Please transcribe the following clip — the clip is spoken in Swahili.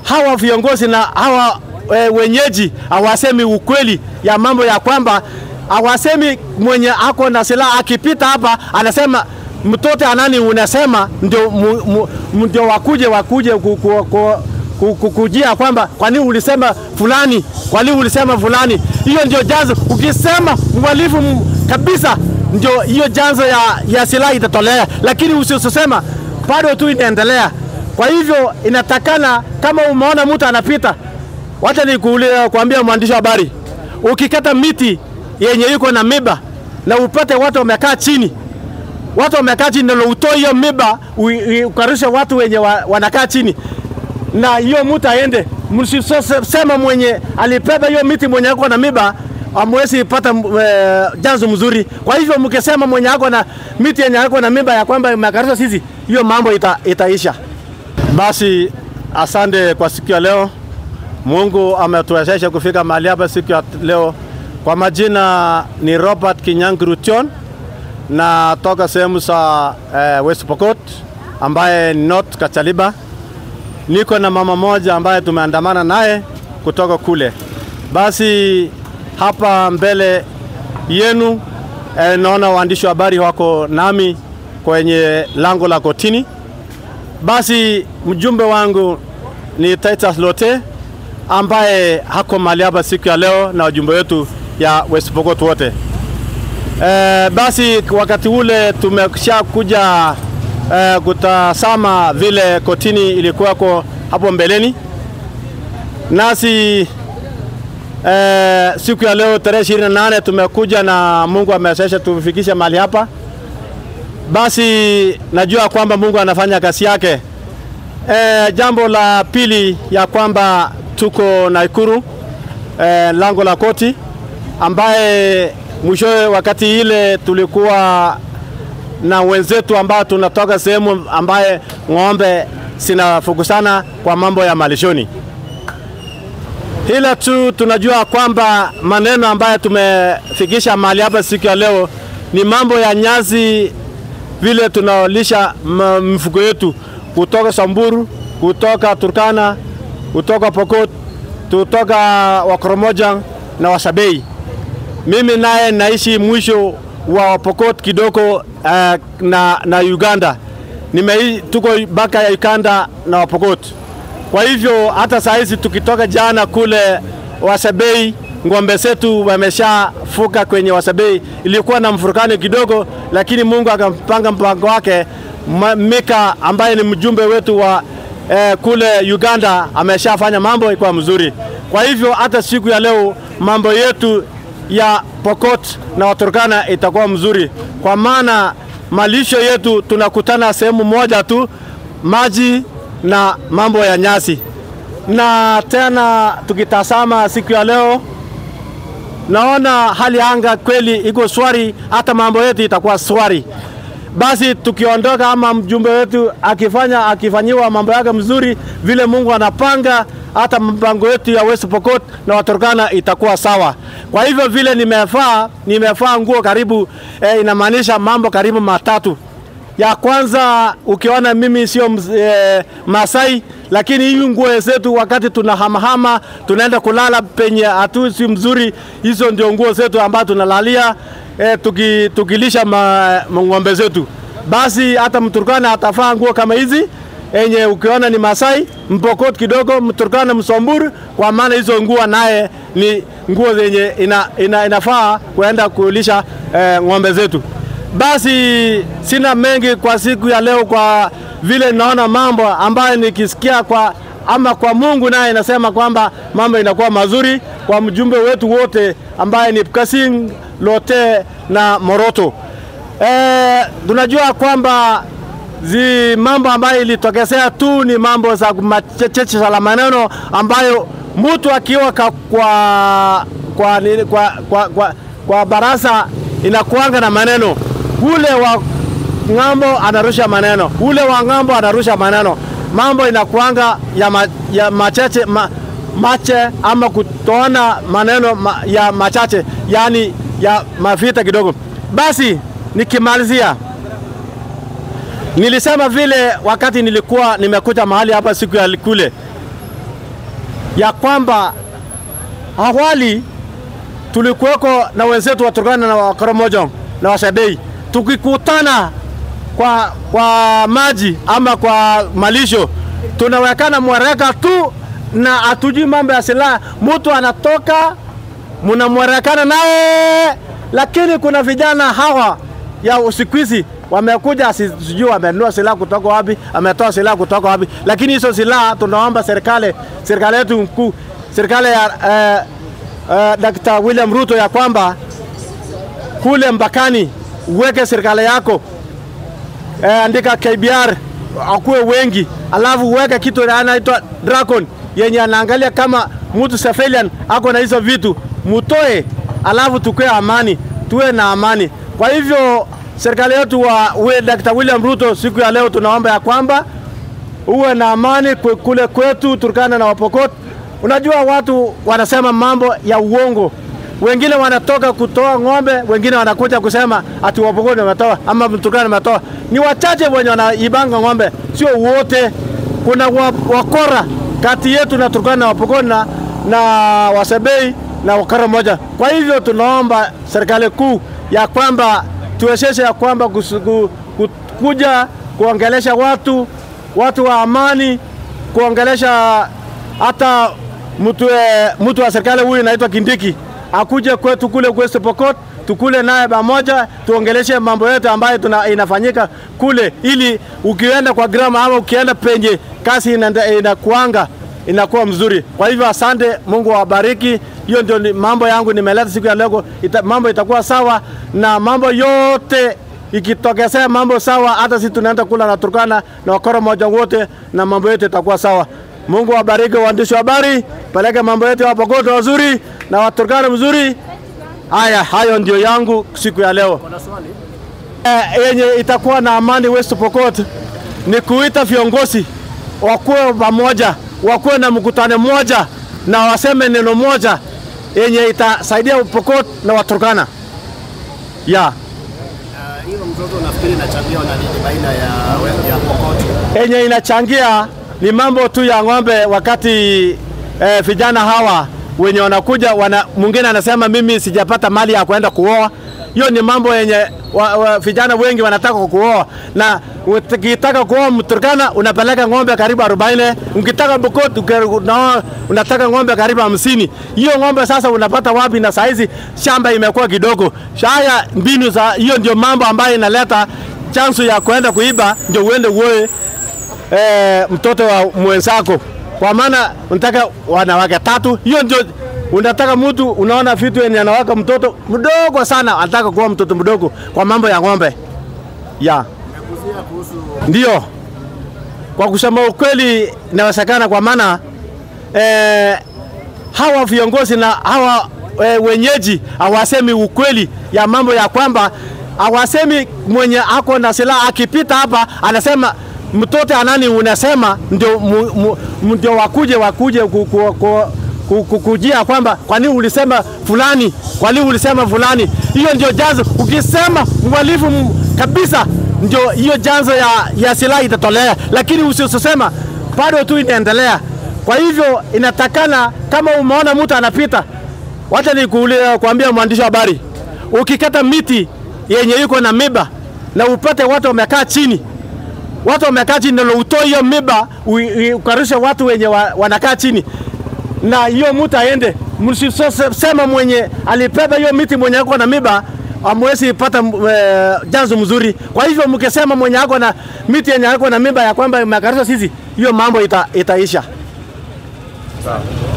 hawa viongozi na hawa e, wenyeji hawasemi ukweli ya mambo ya kwamba hawasemi mwenye ako na silaha akipita hapa anasema mtoto anani unasema ndio, mu, mu, ndio wakuje wakuje ku, ku, ku, ku- ku- kujia kwamba kwa nini ulisema fulani, kwa nini ulisema fulani. Hiyo ndio janzo. Ukisema uhalifu m- kabisa, ndio hiyo janzo ya, ya silaha itatolea, lakini usisema bado tu inaendelea. Kwa hivyo inatakana kama umeona mtu anapita, wacha nikuulize kuambia mwandishi wa habari, ukikata miti yenye iko na miba na upate watu wamekaa chini watu wamekaa chini ndio utoe hiyo miba ui- ui- ukarushe watu wenye wa, wanakaa chini na hiyo mtu aende. Msisema mwenye alibeba hiyo miti mwenye ako na miba amwezi pata uh, janzo mzuri. Kwa hivyo mkisema mwenye ako na miti yenye ako na miba ya kwamba imekarusha sisi, hiyo mambo ita, itaisha. Basi asante kwa siku ya leo. Mungu ametuwezesha kufika mahali hapa siku ya leo. Kwa majina ni Robert Kinyangi Rution na toka sehemu za eh, West Pokot ambaye ni North Kachaliba. Niko na mama moja ambaye tumeandamana naye kutoka kule. Basi hapa mbele yenu eh, naona waandishi wa habari wako nami kwenye lango la kotini. Basi mjumbe wangu ni Titus Lote ambaye hako mahali hapa siku ya leo na wajumbe wetu ya West Pokot wote. E, basi wakati ule tumesha kuja e, kutazama vile kotini ilikuwako hapo mbeleni, nasi e, siku ya leo tarehe ishirini na nane tumekuja na Mungu amewezesha tufikishe mahali hapa. Basi najua kwamba Mungu anafanya kazi yake. E, jambo la pili ya kwamba tuko Nakuru e, lango la koti ambaye mwishowe wakati ile tulikuwa na wenzetu ambao tunatoka sehemu ambaye ng'ombe zinafukusana kwa mambo ya malishoni. Ila tu tunajua kwamba maneno ambayo tumefikisha mahali hapa siku ya leo ni mambo ya nyasi, vile tunaolisha ma- mifugo yetu kutoka Samburu, kutoka Turkana, kutoka Pokot, kutoka Wakoromojang na Wasabei. Mimi naye naishi mwisho wa Pokot kidogo uh, na, na Uganda. Nimei, tuko baka ya Uganda na Wapokot. Kwa hivyo hata saa hizi tukitoka jana kule Wasabei, ng'ombe zetu wameshafuka kwenye Wasabei. Ilikuwa na mfurukano kidogo, lakini Mungu akampanga mpango wake. Ma- Mika ambaye ni mjumbe wetu wa eh, kule Uganda ameshafanya mambo ikuwa mzuri. Kwa hivyo hata siku ya leo mambo yetu ya Pokot na Waturkana itakuwa mzuri, kwa maana malisho yetu tunakutana sehemu moja tu, maji na mambo ya nyasi. Na tena tukitazama siku ya leo, naona hali ya anga kweli iko swari, hata mambo yetu itakuwa swari. Basi tukiondoka ama mjumbe wetu akifanya akifanyiwa mambo yake mzuri vile Mungu anapanga, hata mpango yetu ya West Pokot na Waturkana itakuwa sawa. Kwa hivyo vile nimevaa nimevaa nguo karibu eh, inamaanisha mambo karibu matatu. Ya kwanza ukiona mimi sio ms- eh, Masai, lakini hii nguo zetu wakati tunahamahama tunaenda kulala penye hatu si mzuri, hizo ndio nguo zetu ambazo tunalalia eh, tuki, tukilisha ma, ma ng'ombe zetu. Basi hata Mturkana atavaa nguo kama hizi enye ukiona ni Masai, Mpokot kidogo, Mturkana, Msamburu, kwa maana hizo nguo naye ni nguo zenye ina, ina, inafaa kuenda kulisha eh, ng'ombe zetu. Basi sina mengi kwa siku ya leo, kwa vile naona mambo ambayo nikisikia kwa ama kwa Mungu naye inasema kwamba mambo inakuwa mazuri kwa mjumbe wetu wote ambaye ni Kasing Lote na Moroto. Eh, tunajua kwamba zi mambo ambayo ilitokezea tu ni mambo za macheche la maneno ambayo mtu akiwa ka- kwa kwa, nini- kwa, kwa, kwa, kwa barasa inakuanga na maneno ule wa ng'ambo anarusha maneno, ule wa ng'ambo anarusha maneno, mambo inakuanga ya, ma, ya machache ma, mache ama kutoona maneno ma, ya machache, yani ya mavita kidogo. Basi nikimalizia Nilisema vile wakati nilikuwa nimekuja mahali hapa siku ya kule, ya kwamba awali tulikuweko na wenzetu wa Turkana na wa Karamojong na Wasadei, tukikutana kwa, kwa maji ama kwa malisho tunawekana mwereka tu na hatujui mambo ya silaha. Mtu anatoka mnamwerekana naye, lakini kuna vijana hawa ya usiku hizi wamekuja, si- sijui wamenunua silaha kutoka wapi, ametoa silaha kutoka wapi, lakini hizo silaha tunaomba serikali serikali yetu mkuu, serikali ya eh, eh, Dr. William Ruto ya kwamba kule mpakani uweke serikali yako eh, andika KBR akuwe wengi, alafu uweke kitu anaitwa Dragon yenye anaangalia kama mtu civilian ako na hizo vitu, mutoe, alafu tukue amani, tuwe na amani. Kwa hivyo serikali yetu wa we, Dr. William Ruto, siku ya leo tunaomba ya kwamba uwe na amani kwe- kule kwetu Turkana na Wapokot. Unajua watu wanasema mambo ya uongo, wengine wanatoka kutoa ng'ombe, wengine wanakuja kusema ati Wapokot wametoa ama Turkana wametoa. Ni wachache wenye wanaibanga ng'ombe, sio wote. Kuna wa- wakora kati yetu na Turkana na Wapokot na, na Wasebei na wakara moja. Kwa hivyo tunaomba serikali kuu ya kwamba tuwezeshe ya kwamba kusu- ku- ku- kuja kuongelesha watu watu wa amani, kuongelesha hata mtu eh, mtu wa serikali huyu inaitwa Kindiki akuje kwetu kule West Pokot, tukule naye pamoja, tuongeleshe mambo yetu ambayo tuna, inafanyika kule, ili ukienda kwa grama ama ukienda penye kazi inaenda- inakuanga inakuwa mzuri. Kwa hivyo asante, Mungu awabariki. Hiyo ndio ni mambo yangu nimeleta siku ya leo. Ita, mambo itakuwa sawa na mambo yote ikitokezea mambo sawa, hata sisi tunaenda kula na Turkana na wakora moja wote, na mambo yetu itakuwa sawa. Mungu awabariki waandishi wa habari, peleke mambo yetu hapa kote wazuri na Waturkana mzuri. Haya, hayo ndio yangu siku ya leo. Eh, yenye itakuwa na amani West Pokot ni kuita viongozi wakuwe pamoja, wakuwe na mkutano mmoja na waseme neno moja yenye itasaidia Pokot na Waturkana ya Uh, hiyo mzozo nafikiri inachangiwa na nini baina ya, we- ya Pokot yenye inachangia ni mambo tu ya ng'ombe. Wakati eh, vijana hawa wenye wanakuja wana, mwingine anasema mimi sijapata mali ya kwenda kuoa. Hiyo ni mambo yenye wa, wa, vijana wengi wanataka kuoa, na ukitaka kuoa Mturkana unapeleka ng'ombe karibu 40, ukitaka Pokot uke- una- unataka ng'ombe karibu 50. Hiyo ng'ombe sasa unapata wapi? Na saizi shamba imekuwa kidogo. Haya mbinu za hiyo ndio mambo ambayo inaleta chanzo ya kwenda kuiba, ndio uende uoe eh, mtoto wa mwenzako, kwa maana unataka wanawake tatu. Hiyo ndio unataka mtu, unaona vitu yenye anawaka mtoto mdogo sana, anataka kuwa mtoto mdogo kwa mambo ya ng'ombe ya Nimekuzia kuhusu ndio. Kwa kusema ukweli, inawezekana kwa maana eh, hawa viongozi na hawa eh, wenyeji hawasemi ukweli ya mambo ya kwamba hawasemi mwenye ako na silaha akipita hapa anasema mtoto anani, unasema ndio, mu, mu, ndio wakuje wakuje ku, ku, ku, ku, ku, kujia kwamba kwa nini ulisema fulani, kwa nini ulisema fulani. Hiyo ndio janzo. Ukisema uhalifu m- kabisa, ndio hiyo janzo ya, ya silaha itatolea, lakini usisema bado tu inaendelea. Kwa hivyo inatakana kama umeona mtu anapita, wacha nikuulize kuambia mwandishi wa habari, ukikata miti yenye iko na miba na upate watu wamekaa chini watu wamekaa chini, ndio utoe hiyo miba ui- ukarushe watu wenye wa, wanakaa chini, na hiyo mtu aende. Msisema mwenye alibeba hiyo miti mwenye ako na miba amwezi pata uh, janzo mzuri. Kwa hivyo mkisema mwenye ako na miti yenye ako na miba ya kwamba imekarusha sisi, hiyo mambo ita, itaisha. sawa.